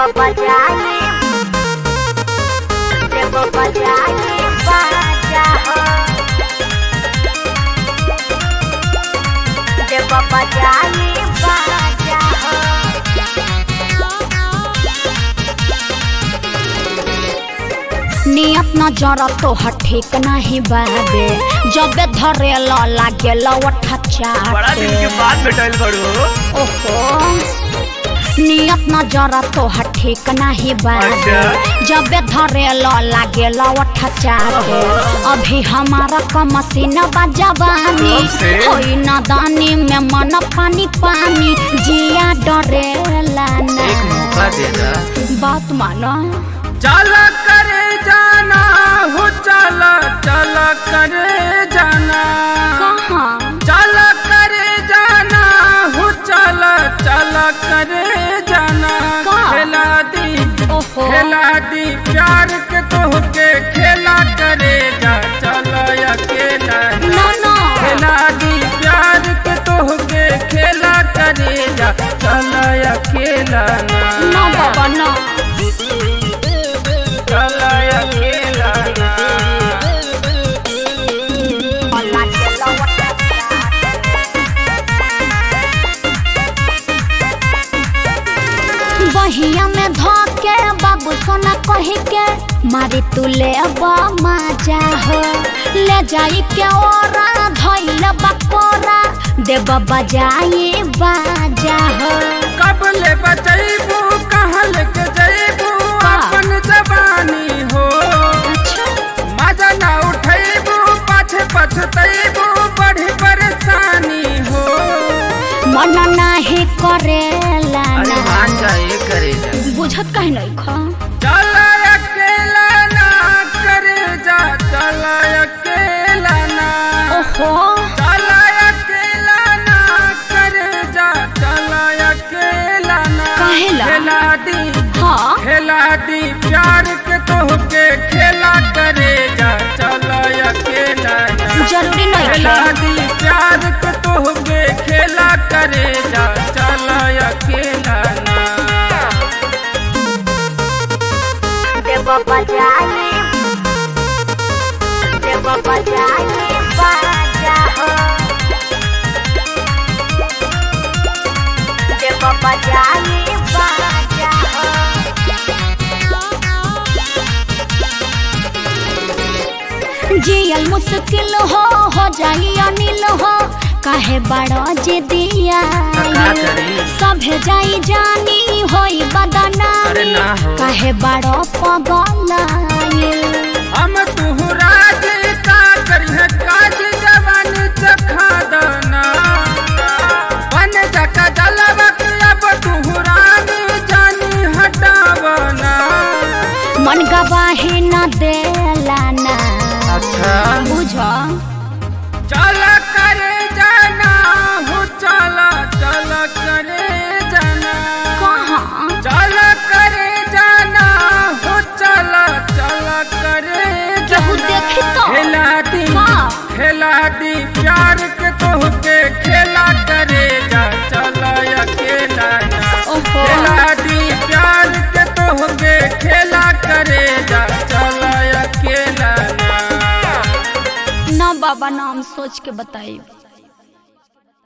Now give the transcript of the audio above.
बजाए देव बजाए बाजा हो देव बजाए बाजा हो नियत न जरा तोहर ठीक नाही बाबे जबे धरे ल लागे लवठा बड़ा दिन के चाटे बाद भेटल बड़ू ओहो नियत न जरा तोहर ठीक नाही बाबे अच्छा। जबे धरे ल लागे लवठा चाटे अभी हमारा क मशीन बजवानी कब से? होई न दानी में मन पानी पानी जिया डरेला ना एक मौका दे दा बात मानो चला करे जाना हो चला चला करे जाना कहाँ चला करे जाना हो चला चला करे जाना का? खेला दी ओहो खेला दी प्यार के तोहके खेला करे जा चला अकेला ना। ना ना खेला दी प्यार के तोहके खेला करे जा चला अकेला ना ना बाबा ना चला अकेला ना लागे लवटा बहिया में धके बाबू सोना कही के मारी तू ले मजा हो ले जाई के ओरा धइल बकोरा देव बजाई बाजा हो कब ले बचैबू कहल के जैबू का? अपन जवानी हो अच्छा मजा ना उठैबू पाछे पछतैबू बड़ी परेशानी हो मन नाही करेला ना जाए करे बुझत कहीं नहीं खा चला अकेला ना करे जा चला अकेला ना ओहो चला अकेला ना करे जा चला अकेला ना काहेला? खेला दी हाँ खेला दी प्यार के तोहके खेला करे जा चला अकेला ना। जरूरी नहीं खेला खेला दी प्यार के तोहके खेला करे जा चला अकेला ना देव बजाए देव बजाए बाजा हो देव बजाए बाजा हो जियल मुश्किल हो हो जाई अनिल हो काहे बड़ो जे दिया का करी? सभे जाई जानी होई अरे बदनामी ना हो। काहे बड़ो पगल हम तुहु राज का करिह काज जवान चखा दना बन जका जलवक अब तुहु रानी जानी हटावना मन गवाही न देला ना अच्छा बुझ चला करे जाना हो चला चला करे जाना कहाँ चला करे जाना हो चला चला करे केहू जाना देखी तो? खेला दी हाँ। खेला दी प्यार के तोहके खेला करे जा चला अकेला ना ओहो खेला दी प्यार के तोहके खेला करे जा चला अकेला ना ना बाबा नाम सोच के बताई